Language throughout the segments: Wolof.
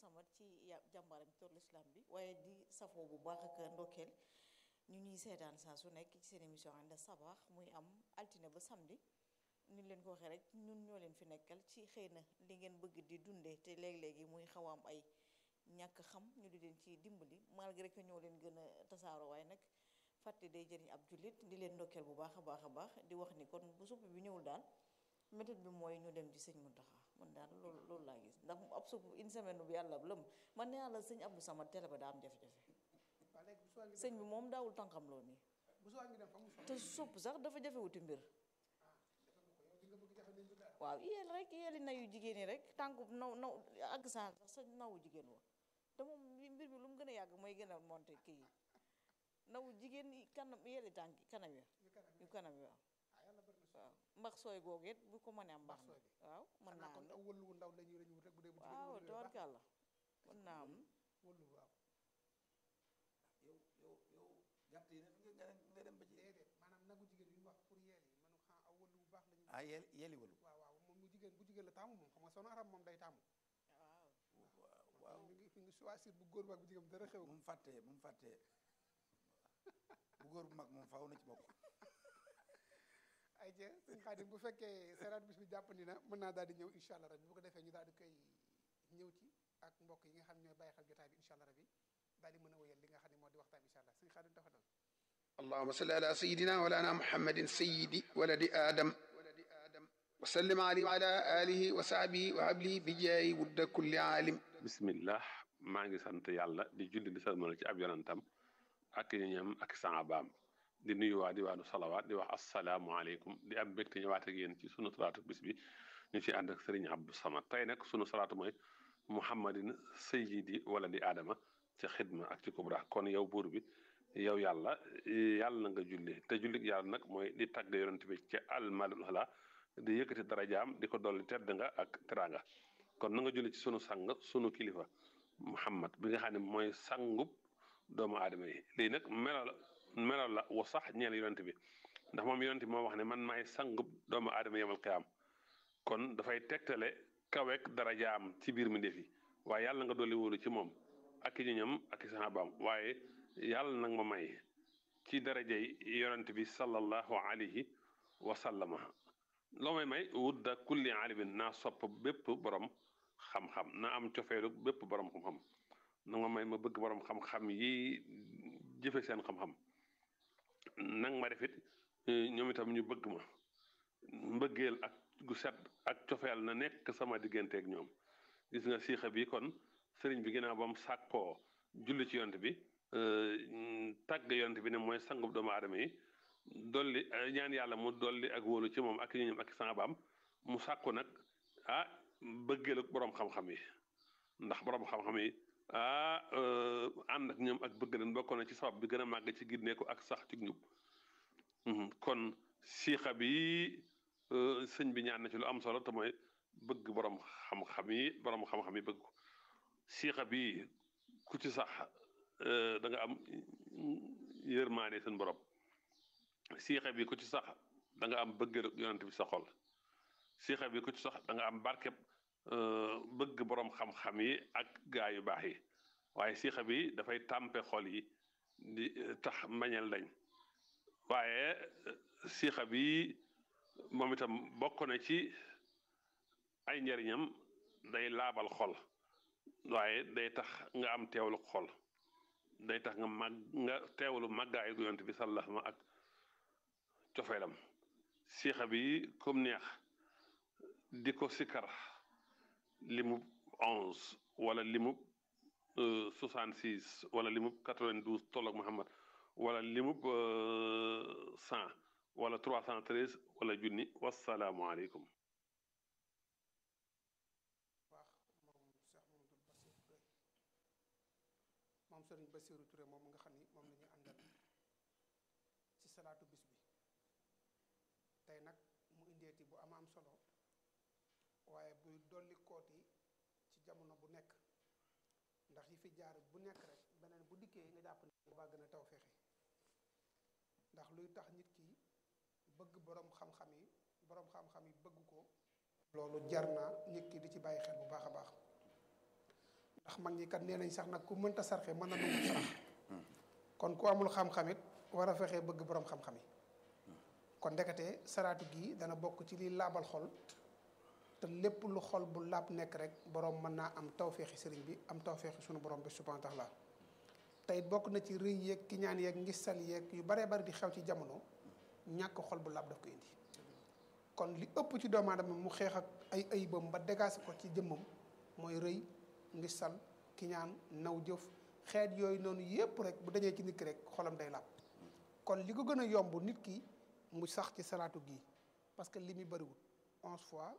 Samad ci jàmbaaram ci toolu islam bi waaye di safoo bu baax ak ndokkeel ñu ñuy seetaan saa su nekk ci seen émission ànd sabaax muy am altine ba samedi ni leen ko waxee rek ñun ñoo leen fi nekkal ci xëy na li ngeen bëgg di dundee te léeg-léegi muy xaw a am ay ñàkk xam ñu di leen ci dimbali malgré que ñoo leen gën a tasaaroo waaye nag fàtte day jëriñ ab jullit di leen ndokkeel bu baax a baax a baax di wax ni kon bu supp bi ñëwul daal méthode bi mooy ñu dem ci sëñ Muntaxa man daal loolu loolu laa gis ndax ab supp une semaine bi yàlla lëm man nee naa la sëñ Abdou Samad télé ba daa am jafe-jafe sëñ bi moom daawul tànkam loo nii te supp sax dafa jafewuti mbir waaw yéel rek yéeli nayu jigéen ñi rek tànku naw naw àgg saa sax sa nawu jigéen wa te moom mbir mi lu mu gën a yàgg mooy gën a monté kii yi nawu jigéen yi kanam yéeli tànk kanam ya yu kanam yi waaw waaw mbax sooy googu it bu ko mënee am baax na waaw mën naa am aw wëllu wu ndaw la ñuy wut rek bu dee bu waaw tabarkàlla mën naa am wëllu waaw yow yow yow gàtt yi nag nga nga dem ba ci déedéet maanaam nagu jigéen yi ñu wax pour yeel yi manu xam aw wëllu bu baax la ñuy ah yel yeli walu waaw waaw moom mu jigéen bu jigéen la taamu moom xam nga sono arab moom day taamu waaw waaw mi ngi mi ngi choisir bu góor ba ak bu jigéen dara xew mu mu fàttee mu mu fàttee bu góor bu mag moom faaw na ci bokk ay je sëñ Xaadim bu fekkee seeraat bis bi jàppandi na mën naa daal di ñëw incha allah rabi bu ko defee ñu daal di koy ñëw ci ak mbokk yi nga xam ne ñooy bàyyi xel jotaay bi incha allah rabi daal di mën a wéyal li nga xam ne moo di waxtaan incha allah sëñ Xaadim dafa doon اللهم صل على سيدنا ولانا محمد سيد ولد آدم وسلم عليه وعلى آله وصحبه وعبله بجاي ود كل عالم bismillah maa ngi sant yàlla di julli di salmal ci ab yonantam ak ñam ak saabaam di nuyu waa diwaanu salawaat di wax asalaamualeykum di am mbégte ñëwaat ak yéen ci sunu salaatu bis bi ñu ci ànd ak sëriñ Abdou Samad tey nag sunu salaatu mooy muhammadin sayyidi wala di aadama ci xidma ak ci kubra kon yow buur bi yow yàlla yàlla na nga julli te julli yàlla nag mooy di tagg yonent bi ci almalul ala di yëkkati darajaam di ko dolli tedd nga ak teraanga kon na nga julli ci sunu sang sunu kilifa muhammad bi nga xam ne mooy sangub doomu aadama yi lii nag melo la melo la wa sax ñeel yonent bi ndax moom yonent bi moo wax ne man maay sangub doomu aadama yemal qiyaam kon dafay tegtale kaweek darajaam ci biir mi ndefi waaye yàlla nga dolli wóolu ci moom ak i ñoñam ak i sahabaam waaye yàlla nag ma may ci darajay yonent bi sallallahu alayhi wa sallama loo may may wudda kulli alimin naa sopp bépp borom xam-xam naa am cofeelu bépp borom xam-xam na ma may ma bëgg borom xam-xam yi jëfe seen xam-xam nang ma defit ñoom itam ñu bëgg ma mbëggeel ak gu set ak cofeel na nekk sama digganteeg ñoom gis nga siixa bi kon sëriñ bi ginnaaw ba mu sàkkoo julli ci yonent bi tàgg yonent bi ne mooy sangub doomu aadama yi dolli ñaan yàlla mu dolli ak wóolu ci moom ak ñoom ak sangabaam mu sàkku nag ah bëggeelu borom xam-xam yi ndax borom xam-xam yi ah ànd ak ñoom ak bëgg leen bokk na ci sabab bi gën a màgg ci ginneeku ak sax ci njub kon siixa bi sëñ bi ñaan na ci lu am solo te mooy bëgg borom xam-xam yi borom xam-xam yi bëgg ko siixa bi ku ci sax da nga am yërmaane seen borom siixa bi ku ci sax da nga am bëggeelu yonent bi sa xol siixa bi ku ci sax da nga am barkeb bëgg borom xam-xam yi ak gaa yu baax yi waaye siixa bi dafay tàmpe xol yi di tax mbañeel dañ waaye siixa bi moom itam bokk na ci ay njariñam day laabal xol waaye day tax nga am teewlu xol day tax nga màgg nga teewlu màggaayu yonent bi sallallahu alayhi wa sallam ak cofeelam siixa bi comme neex di ko sikkar limub onze wala limub soixante six wala limub quatre vingt douze tolloog Muhammad wala limub cent wala trois cent treize wala junni wasalaamualeykum waax moom Cheikh Mamadou Bassirou Touré moom Serigne Bassirou Touré moom nga xam ni moom la ñu àndal ci salaatu bis bi tey nag mu indeeti bu ama am solo waaye buy dolli kooti ci jamono bu nekk ndax yi fi jaar bu nekk rek beneen bu dikkee nga jàpp ne baa gën a taw feexe ndax luy tax nit ki bëgg boroom xam-xam yi boroom xam-xam yi bëgg ko loolu jar na nit ki di ci bàyyi xel bu baax a baax ndax mag ñi kat nee nañ sax nag ku mënta sarxe mën na nangu sarax kon ku amul xam-xamit war a fexee bëgg borom xam-xam yi kon ndekete saraatu gii dana bokk ci liy laabal xol te lépp lu xol bu laab nekk rek borom mën naa am tawféexi sëriñ bi am tawféexi sunu borom bi subhanahu wa taala tey bokk na ci rëy yeeg ki ñaan yeeg ngistal yeeg yu baree bari di xew ci jamono ñàkk xol bu laab daf ko indi kon li ëpp ci doomu aadama mu xeex ak ay ayibam ba dégaase ko ci jëmmam mooy rëy ngistal ki ñaan naw jëf xeet yooyu noonu yépp rek bu dañee ci nit ki rek xolam day laab kon li ko gën a yomb nit ki mu sax ci salaatu gii parce que li muy bëriwul onze fois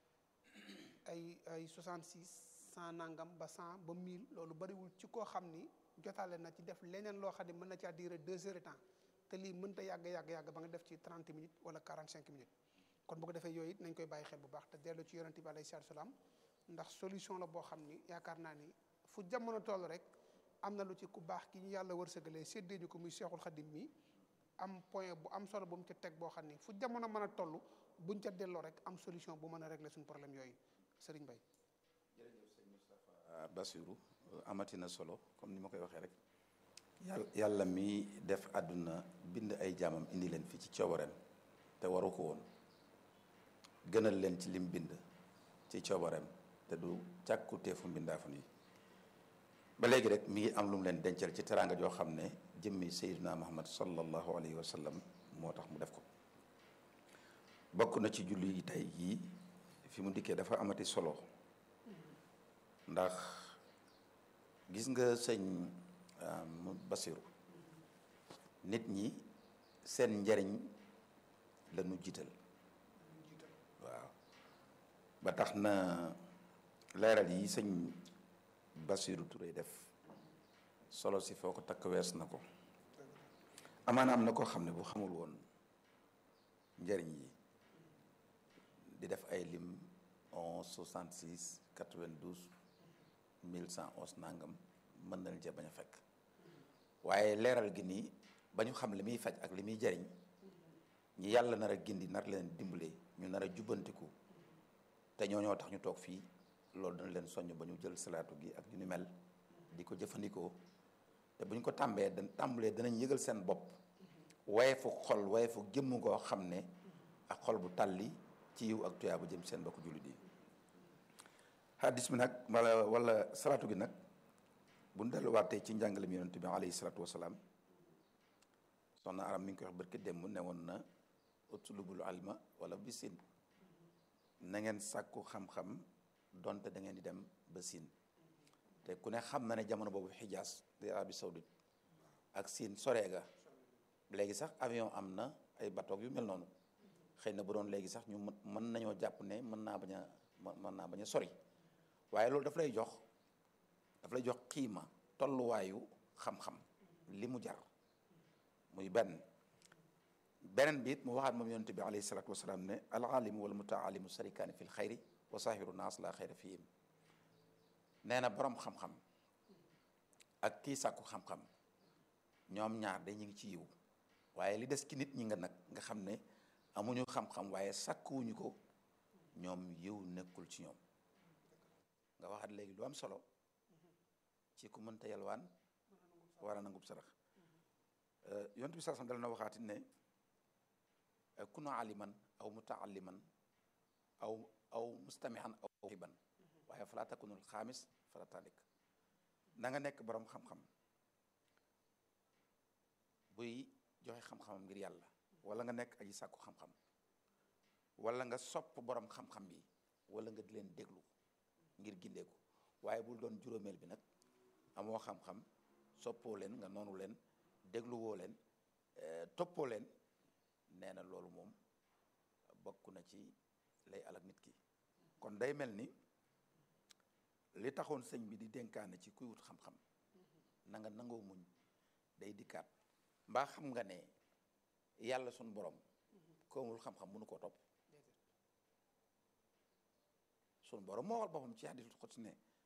ay ay 66 cent nangam ba cent ba mille loolu bëriwul ci koo xam ni jotaale na ci def leneen loo xam ne mën na caa durer deux heures de temps te lii mënta yàgg yàgg yàgg ba nga def ci 30 minutes wala 45 minutes kon bu ko defee yooyu it nañ koy bàyyi xel bu baax te dellu ci yonente bi alayhi salaatu salaam ndax solution la boo xam ni yaakaar naa ni fu jamono toll rek am na lu ci ku baax ki ñu yàlla wërsëgalee séddee ñu ko muy seexul xadim mi am point bu am solo bu mu ca teg boo xam ni fu jamono mën a toll buñ ca delloo rek am solution bu mën a régler suñu problème yooyu Serigne Baye. jërëjëf sëñ Moustapha Bassirou amati na solo comme ni ma koy waxee rek yàlla yàlla mi def àdduna bind ay jaamam indi leen fii ci coobareem te waru ko woon gënal leen ci lim bind ci coobareem te du càkku teefu mbindaafu yi ba léegi rek mi ngi am lu mu leen dencal ci teraanga joo xam ne jëmmi Seydina Muhammad sallallahu alayhi wa sallam moo tax mu def ko bokk na ci julli yi tey yii fi mu dikkee dafa amati solo ndax gis nga sëñ Basiru nit ñi seen njariñ la ñu jiital waaw ba tax na leeral yi sëñ Basiru Touré def solo si foo ko takk wees na ko amaana am na koo xam ne bu xamul woon njariñ yi di def ay lim onze soixante six quatre vingt douze mille cent onze nangam mën na leen cee bañ a fekk waaye leeral gi nii ba ñu xam li muy faj ak li muy jariñ ñi yàlla nar a gindi nar leen dimbale ñu nar a jubbantiku te ñoo ñoo tax ñu toog fii loolu dana leen soññ ba ñu jël salaatu gi ak yu ni mel di ko jëfandikoo te bu ñu ko tàmbee da tàmbalee danañ yëgal seen bopp waye fu xol waye fu jëmm koo xam ne ak xol bu tàlli ci yiw ak tuyaa bu jëm seen bokk jullit yi hadis bi nag wala wala salaatu gi nag bu ñu delluwaatee ci njàngale mi yonent bi alayhi salaatu wasalaam soxna aram mi ngi koy wax barki démb ne woon na utlubul alma wala bi siin na ngeen sàkku xam-xam donte da ngeen di dem ba siin te ku ne xam na ne jamono boobu xijaas di Arabie Saoudite ak siin soreega léegi sax avion am na ay bateau yu mel noonu xëy na bu doon léegi sax ñu mën nañoo jàpp ne mën naa bañ a mën naa bañ a sori waaye loolu daf lay jox daf lay jox xiima tolluwaayu xam-xam li mu jar muy benn beneen bi it mu waxaat moom yonent bi alayhi salaatu wasalaam ne al alimu wal mutaalimu sarikaani fi l xayri wa saahiru naas la xayra fihim nee na borom xam-xam ak kii sàkku xam-xam ñoom ñaar de ñu ngi ci yiw waaye li des ci nit ñi nga nag nga xam ne amuñu xam-xam waaye sàkkuwuñu ko ñoom yiw nekkul ci ñoom nga waxaat léegi lu am solo ci ku mënta yalwaan war a nangub sarax yonent bi sax dal na waxaati ne kuna aliman aw mutaalliman aw aw mustamihan aw xiban waaye fala takunul xaamis fala talik na nga nekk borom xam-xam buy joxe xam-xamam ngir yàlla wala nga nekk aji sàkku xam-xam wala nga sopp borom xam-xam yi wala nga di leen déglu ngir gindeeku waaye bul doon juróomeel bi nag amoo xam-xam soppoo leen nga noonu leen dégluwoo leen toppoo leen nee na loolu moom bokk na ci lay alak nit ki kon day mel ni li taxoon sëñ bi di dénkaane ci kuy wut xam-xam na nga nangoo muñ day dikkaat mbaa xam nga ne yàlla sun borom koomul xam-xam mënu koo topp sun borom moo waxal boppam ci hadiisul qudsi ne